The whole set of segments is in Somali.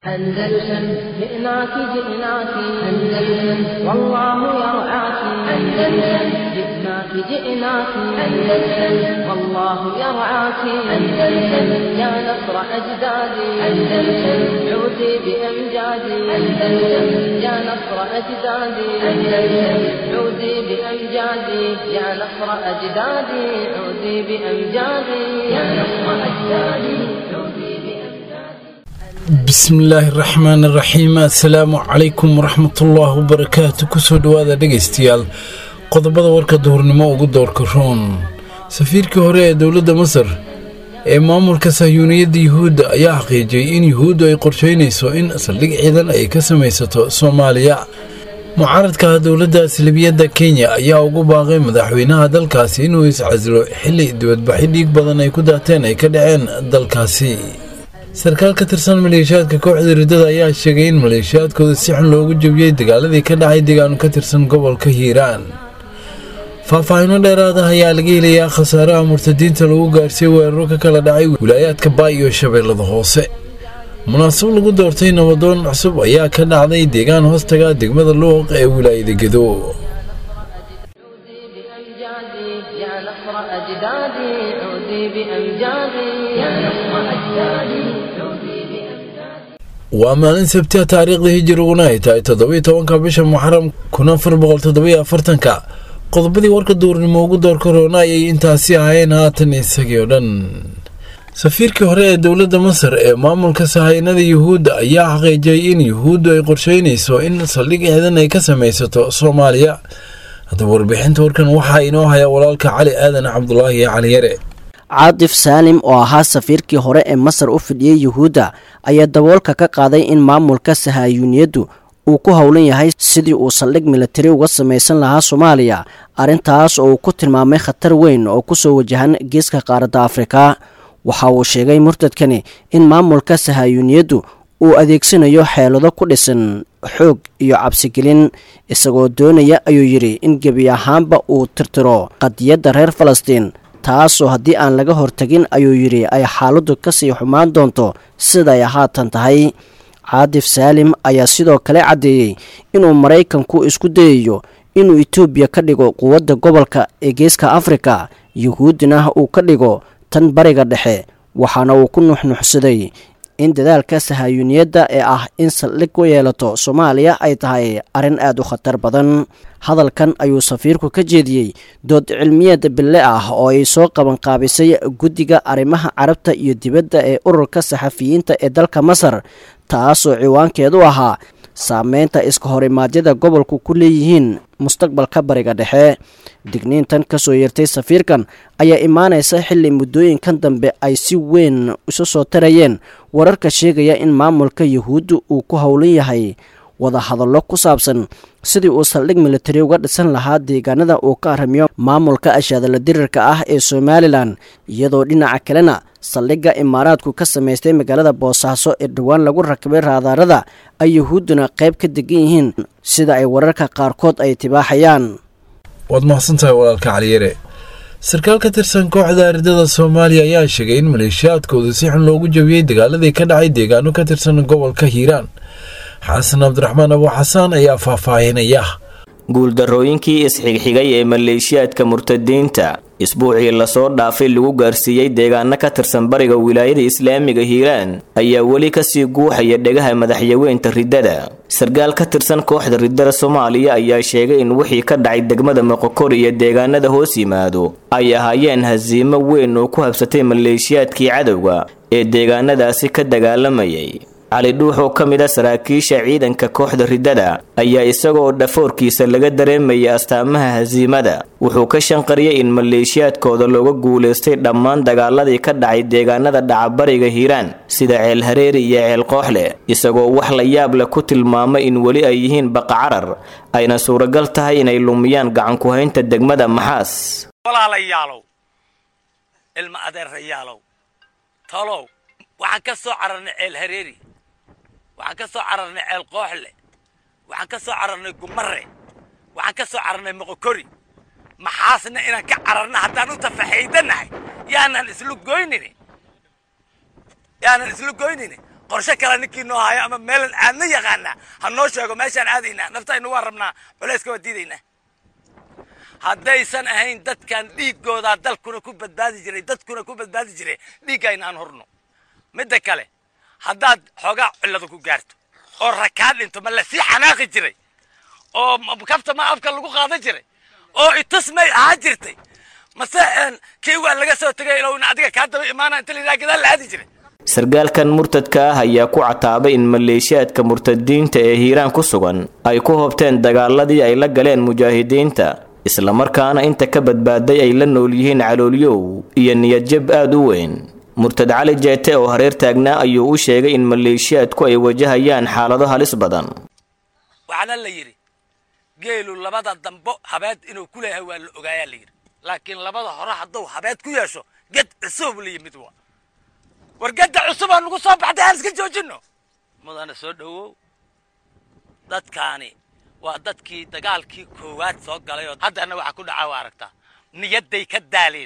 أندلسن جئناك جئناك أندلسن والله يرعاك أندلسن جئناك جئناك أندلسن والله يرعاك أندلسن يا نصر أجدادي أندلسن عودي بأمجادي أندلسن يا نصر أجدادي أندلسن عودي بأمجادي يا نصر أجدادي عودي بأمجادي يا نصر أجدادي عودي بأمجادي bismillaahi raxmaan raxiim assalaamu calaykum waraxmatullaahi wabarakaatu kusoo dhowaada dhegaystayaal qodobada warka duhurnimo ugu doorka roon safiirkii hore ee dowladda masar ee maamulka sahyuuniyadda yuhuudda ayaa xaqiijiyey in yuhuuddu ay qorsheynayso in saldhig ciidan ay ka samaysato soomaaliya mucaaradka dowladda aslabiyadda kenya ayaa ugu baaqay madaxweynaha dalkaasi inuu iscasilo xilli dibadbaxyo dhiig badan ay ku daateen ay ka dhaceen dalkaasi sarkaal ka tirsan maleeshiyaadka kooxda riddada ayaa sheegay in maleeshiyaadkooda si xun loogu jebiyey dagaaladii ka dhacay deegaano ka tirsan gobolka hiiraan faahfaahinno dheeraad ah ayaa laga helayaa khasaaraha murtadiinta lagu gaarsiiyey weeraro ka kala dhacay wilaayaadka baay iyo shabeellada hoose munaasab lagu doortay nabadoon cusub ayaa ka dhacday deegaan hoostaga degmada luuq ee wilaayada gedo عودي بأمجادي يا نصر أجدادي عودي بأمجادي يا نصر أجدادي عودي بأمجادي waa maalin sabtiha taariikhda hijiriguna ay tahay toddobiyo tobanka bisha muxaram kun afar boqol toddobiyo afartanka qodobadii warka duurnimo ugu doorka roona ayay intaasi ahayn haatan isagii oo dhan safiirkii hore ee dowladda masar ee maamulka sahaynada yuhuudda ayaa xaqiijiyey in yuhuuddu ay qorsheynayso in saldhig ciidan ay ka samaysato soomaaliya haddaba warbixinta warkan waxaa inoo haya walaalka cali aadan cabdulaahi cali yare caadif saalim oo ahaa safiirkii hore ee masar u fidhiyey yuhuudda ayaa daboolka ka qaaday in maamulka sahaayuuniyaddu uu ku howlan yahay sidii uu saldhig militari uga samaysan lahaa soomaaliya arrintaas oo uu ku tilmaamay khatar weyn oo kusoo wajahan geeska qaaradda afrika waxa uu sheegay murtadkani in maamulka sahaayuuniyaddu uu adeegsanayo xeelado ku dhisan xoog iyo cabsigelin isagoo doonaya ayuu yidhi in gebi ahaanba uu tirtiro qadiyadda reer falastiin taasoo haddii aan laga hortagin ayuu yidhi ay xaaladdu kasii xumaan doonto siday haatan tahay caadif saalim ayaa sidoo kale caddeeyey inuu maraykanku isku dayayo inuu etoobiya ka dhigo quwadda gobolka ee geeska afrika yuhuuddina uu ka dhigo tan bariga dhexe waxaana uu ku nuxnuxsaday in dadaalka sahaayuuniyadda ee ah in saldhig ku yeelato soomaaliya ay tahay arrin aad u khatar badan hadalkan ayuu safiirku ka jeediyey dood cilmiyeed bille ah oo ay soo qabanqaabisay guddiga arrimaha carabta iyo dibadda ee ururka saxafiyiinta ee dalka masar taasoo ciwaankeedu ahaa saameynta iska horimaadyada gobolku ku leeyihiin mustaqbalka bariga dhexe digniintan kasoo yeertay safiirkan ayaa imaanaysa xilli muddooyinkan dambe ay si weyn isu soo tarayeen wararka sheegaya in maamulka yuhuudda uu ku howlan yahay wada hadallo ku saabsan sidii uu saldhig militari uga dhisan lahaa deegaanada uu ka aramiyo maamulka ashaadala dirirka ah ee somalilan iyadoo dhinaca kalena saldhigga imaaraadku ka samaystay magaalada boosaaso ee dhowaan lagu rakibay raadaarada ay yuhuudduna qayb ka degan yihiin sida ay wararka qaarkood ay tibaaxayaan waad mahadsantahay walaalka caliyare sarkaal ka tirsan kooxda ardada soomaaliya ayaa sheegay in maleeshiyaadkooda si xun loogu jabiyey dagaaladii ka dhacay deegaano ka tirsan gobolka hiiraan xasan cabdiraxmaan abu xasaan ayaa faahfaahinaya guuldarrooyinkii isxigxigay ee maleeshiyaadka murtadiinta isbuucii lasoo dhaafay lagu gaarsiiyey deegaano ka tirsan bariga wilaayada islaamiga hiiraan ayaa weli kasii guuxaya dhegaha madaxyaweynta riddada sarkaal ka tirsan kooxda riddada soomaaliya ayaa sheegay in wixii ka dhacay degmada moqokor iyo deegaanada hoos yimaado ay ahaayeen hasiimo weyn oo ku habsatay maleeshiyaadkii cadowga ee deegaanadaasi ka dagaalamayay cali dhuux oo ka mid a saraakiisha ciidanka kooxda riddada ayaa isagoo dhafoorkiisa laga dareemayay astaamaha hasiimada wuxuu ka shanqariyay in maleeshiyaadkooda looga guulaystay dhammaan dagaaladii ka dhacay deegaanada dhacabariga hiiraan sida ceel hareeri iyo ceel kooxleh isagoo wax la yaab leh ku tilmaamay in weli ay yihiin baqacarar ayna suuragal tahay inay lumiyaan gacanku-haynta degmada maxaas walaalayaalow ilma adeerayaalow talow waxaan ka soo cararnay ceel hareeri waxaan ka soo cararnay ceel qooxle waxaan ka soo cararnay gumare waxaan ka soo cararnay moqokori maxaasna inaan ka cararna haddaan u tafaxiidanahay yaanan islu goynini yaanan islu goynini qorshe kale ninkii noo hayo ama meelan aadna yaqaana ha noo sheego meeshaan aadaynaa naftaynu waa rabnaa culayska waa diidaynaa haddaysan ahayn dadkan dhiiggoodaa dalkuna ku badbaadi jiray dadkuna ku badbaadi jiray dhiiggayna aan horno midda kale haddaad xoogaa cillada ku gaarto oo rakaa dhinto ma lasii xanaaqi jiray oo kafta ma afka lagu qaadan jiray oo itus may ahaa jirtay mase kii waa laga soo tegay ilowna adiga kaa daba imaana inta la gadaal la aadi jiray sargaalkan murtadka ah ayaa ku cataabay in maleeshiyaadka murtadiinta ee hiiraan ku sugan ay ku hobteen dagaaladii ay la galeen mujaahidiinta islamarkaana inta ka badbaaday ay la nool yihiin caloolyow iyo niyadjab aad u weyn murtad cali jeete oo hareer taagnaa ayuu u sheegay in maleeshiyaadku ay wajahayaan xaalado halis badan waxaana la yidhi geelu labada dambo habeed inuu ku leeyahay waa la ogaayaa la yidhi laakiin labada hore hadduu habeed ku yeesho ged cusub la yimid waa war gedda cusubaa nagu soo baxday aan iska joojinno mudana soo dhowow dadkaani waa dadkii dagaalkii koowaad soo galay oo haddana waxaa ku dhacaa waa aragtaa niyadday ka daaleen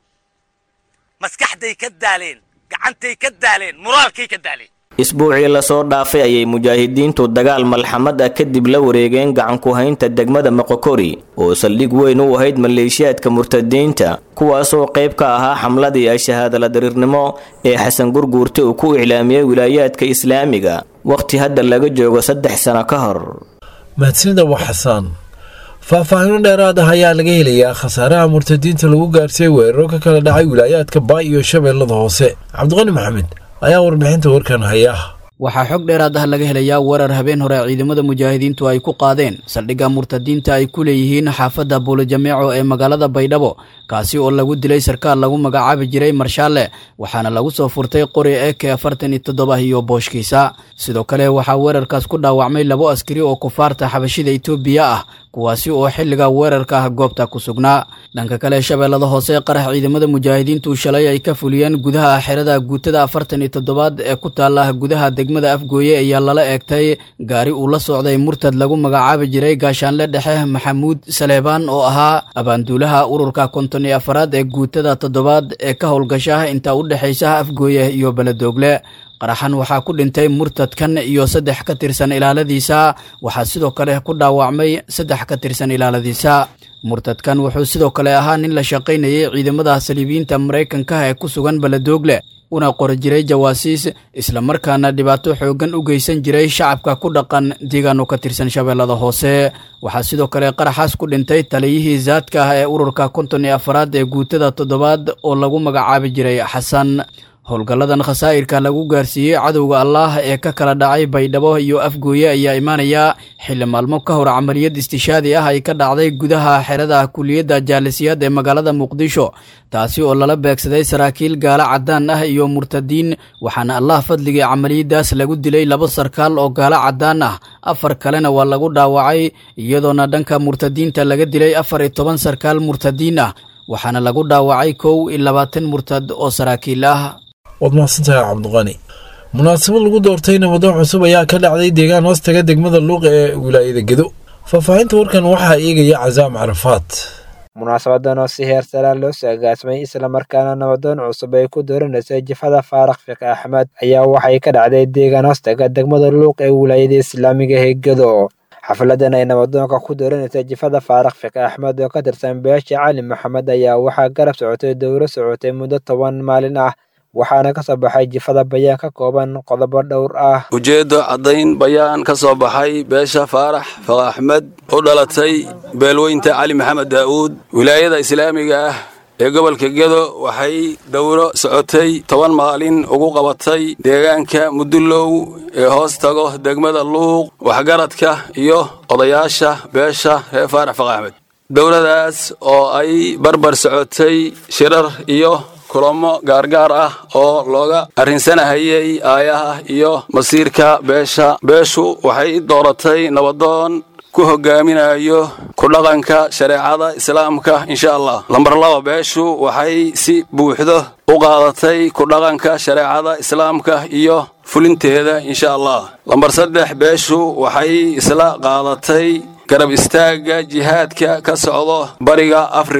maskaxday ka daaleen gacantay ka daaleen muraalkay ka daaleen isbuucii lasoo dhaafay ayay mujaahidiintu dagaal malxamad ah kadib la wareegeen gacanku haynta degmada moqokori oo saldhig weyn u ahayd maleeshiyaadka murtadiinta kuwaasoo qayb ka ahaa xamladii ay shahaadala dariirnimo ee xasan gurguurta uu ku iclaamiyey wilaayaadka islaamiga wakhti hadda laga joogo saddex sano ka hor mahadsanida waa xasaan faahfaahino dheeraad ah ayaa laga helayaa khasaaraha murtadiinta lagu gaarsiiyey weeraro ka kala dhacay wilaayaadka baay iyo shabeellada hoose cabdiqani maxamed ayaa warbixinta warkan haya waxaa xog dheeraad ah laga helayaa weerar habeen hore ciidamada mujaahidiintu ay ku qaadeen saldhigga murtadiinta ay ku leeyihiin xaafadda buulojameeco ee magaalada baydhabo kaasi oo lagu dilay sarkaal lagu magacaabi jiray marshaale waxaana lagu soo furtay qori eke afartan iyo toddoba iyo booshkiisa sidoo kale waxaa weerarkaas ku dhaawacmay labo askari oo kufaarta xabashida itoobiya ah kuwaasi oo xilliga weerarka ah goobta ku sugnaa dhanka kale shabeellada hoose qarax ciidamada mujaahidiintu shalay ay ka fuliyeen gudaha xerada guutada afartan iyo toddobaad ee ku taala gudaha degmada afgooye ayaa lala eegtay gaari uu la socday murtad lagu magacaabi jiray gaashaanle dhexe maxamuud saleebaan oo ahaa abaanduulaha ururka konton iyo afaraad ee guutada toddobaad ee ka howlgasha inta u dhexaysa afgooye iyo beledoogle qaraxan waxaa ku dhintay murtadkan iyo saddex ka tirsan ilaaladiisa waxaa sidoo kale ku dhaawacmay saddex ka tirsan ilaaladiisa murtadkan wuxuu sidoo kale ahaa nin la shaqaynayay ciidamada saliibiyiinta maraykanka ee ku sugan beledoogle una qori jiray jawaasiis islamarkaana dhibaato xooggan u geysan jiray shacabka ku dhaqan deegaano ka tirsan shabeellada hoose waxaa sidoo kale qaraxaas ku dhintay taliyihii zaadka ah ee ururka konton iyo afaraad ee guutada toddobaad oo lagu magacaabi jiray xasan howlgalladan khasaa'irka lagu gaarsiiyey cadowga allaah ee ka kala dhacay baydhabo iyo afgooye ayaa imaanaya xilli maalmo ka hor camaliyad istishaadi ah ay ka dhacday gudaha xerada kuliyadda jaalisiyaad ee magaalada muqdisho taasi oo lala beegsaday saraakiil gaalo caddaan ah iyo murtadiin waxaana allah fadligii camaliyaddaas lagu dilay laba sarkaal oo gaalo caddaan ah afar kalena waa lagu dhaawacay iyadoona dhanka murtadiinta laga dilay afar iyo toban sarkaal murtadiin ah waxaana lagu dhaawacay kow iyo labaatan murtad oo saraakiil ah waad mahadsantahay cabdiqani munaasabad lagu doortay nabadon cusub ayaa ka dhacday deegaan hoostaga degmada luuqa ee wilaayada gedo faahfaahinta warkan waxaa eegaya casaam carafaad munaasabadan oo si heer saraan loo soo agaasmay islamarkaana nabadoon cusub ay ku dooranaysay jifada faarax fiqi axmed ayaa waxay ka dhacday deegaan hoostaga degmada luuq ee wilaayada islaamiga ee gedo xafladan ay nabadoonka ku dooranaysay jifada faarax fiqi axmed oo ka tirsan beesha cali maxamed ayaa waxaa garab socotay dowro socotay muddo toban maalin ah waxaana ka soo baxay jifada bayaan ka kooban qodobo dhowr ah ujeeddo caddayn bayaan ka soo baxay beesha faarax faq axmed u dhalatay beelweynta cali maxamed daa'uud wilaayada islaamiga ah ee gobolka gedo waxay dowro socotay toban maalin ugu qabatay deegaanka mudullow ee hoos tago degmada luuq waxgaradka iyo odayaasha beesha reer faarax faq axmed dowladaas oo ay barbar socotay shirar iyo kulamo gaargaar ah oo looga arrinsanahayay aayaha iyo masiirka beesha beeshu waxay dooratay nabadoon ku hogaaminayo ku dhaqanka shareecada islaamka insha allah lambar laba beeshu waxay si buuxdo u qaadatay ku dhaqanka shareecada islaamka iyo fulinteeda insha allah lambar saddex beeshu waxay isla qaadatay garab istaagga jihaadka ka socdo bariga afriko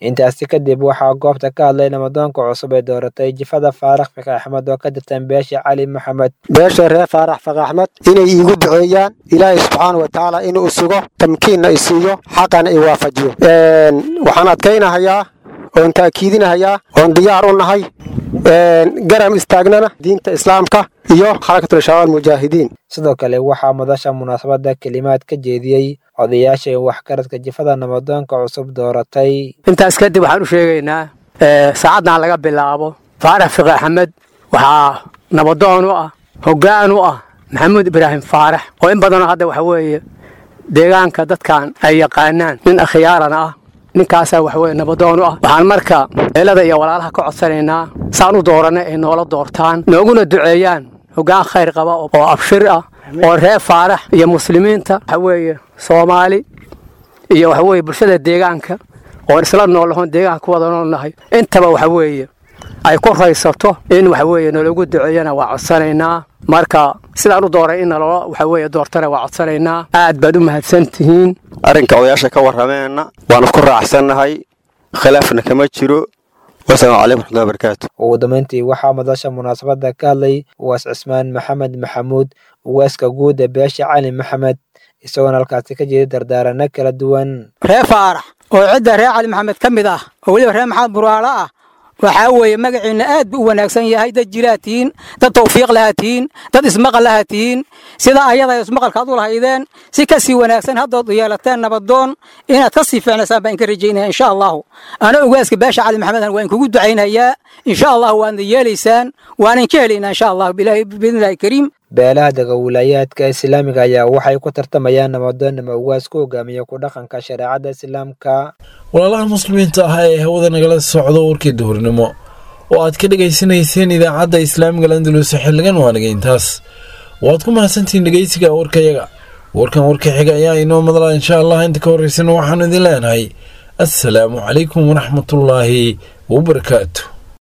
intaasi kadib waxaa goobta ka hadlay namadoonka cusub ee dooratay jifada faarax fika axmed oo ka tirtan beesha cali maxamed beesha reer faarax fika axmed inay iigu duceeyaan ilaahay subxaana wa tacaala inuu isigo tamkiinna isiiyo xaqana i waafajiyo waxaan adkaynahayaa oon taakiidinahayaa oon diyaar u nahay garam istaagnana diinta islaamka iyo xarakatul shabaab mujaahidiin sidoo kale waxaa madasha munaasabadda kelimaad ka jeediyey odayaasha waxgaradka jifada namadoonka cusub dooratay intaas kadib waxaan u sheegaynaa saacaddan laga bilaabo faarax fiqi axmed waxaa nabadoon u ah hoggaan u ah maxamuud ibraahim faarax oo in badanoo hadda waxa weeye deegaanka dadkan ay yaqaanaan nin akhyaarana ah ninkaasaa waxaweye nabadoon u ah waxaan marka eelada iyo walaalaha ka codsanaynaa saan u dooranay ay noola doortaan nooguna duceeyaan hoggaan khayr qaba oo abshir ah oo reer faarax iyo muslimiinta waxa weeye soomaali iyo waxa weeye bulshada deegaanka oon isla noolnahoon deegaanka ku wada noolnahay intaba waxa weeye ay ku raysato in waxa weeye nalagu duceeyana waa codsanaynaa marka sidaan u dooray in naloo waxa weeye doortana waa codsanaynaa aad baad u mahadsan tihiin arrinka odayaasha ka warrameenna waan isku raacsannahay khilaafna kama jiro wasalaamu calaykum raxmatullahi barakaatu ugu dambayntii waxaa madasha munaasabadda ka hadlay uwaas cismaan maxamed maxamuud uwaaska guud ee beesha cali maxamed isagoona halkaasi ka jeeda dardaaranno kala duwan reer faarax oo cidda reer cali maxamed ka mid ah oo weliba reer maxamed buraalo ah waxaa weeye magaciinna aad buu u wanaagsan yahay dad jiraa tihiin dad tawfiiq lahaa tihiin dad ismaqal lahaa tihiin sida ayada ismaqalkaad u lahaydeen si ka sii wanaagsan haddood yeelateen nabadoon inaad ka sii fiicnaysaan baan inka rajaynaya insha allahu ana ogaaska beesha cali maxamedan waa inkugu ducaynayaa insha allahu waadna yeelaysaan waanan ka helaynaa insha allahu biidnillahi kariim beelaha dega wilaayaadka islaamiga ayaa waxay ku tartamayaan nabadoon ama ugaas ku hogaamiya ku dhaqanka shareecada islaamka walaalaha muslimiinta ah ee hawada nagala socdo warkii duhurnimo oo aad ka dhegaysanayseen idaacadda islaamiga landalus xilligan waanaga intaas waad ku mahadsantihiin dhegeysiga warkayaga warkan warka xiga ayaa inoo madla insha allah inta ka horreysana waxaanu idin leenahay assalaamu calaykum waraxmatullaahi wabarakaatu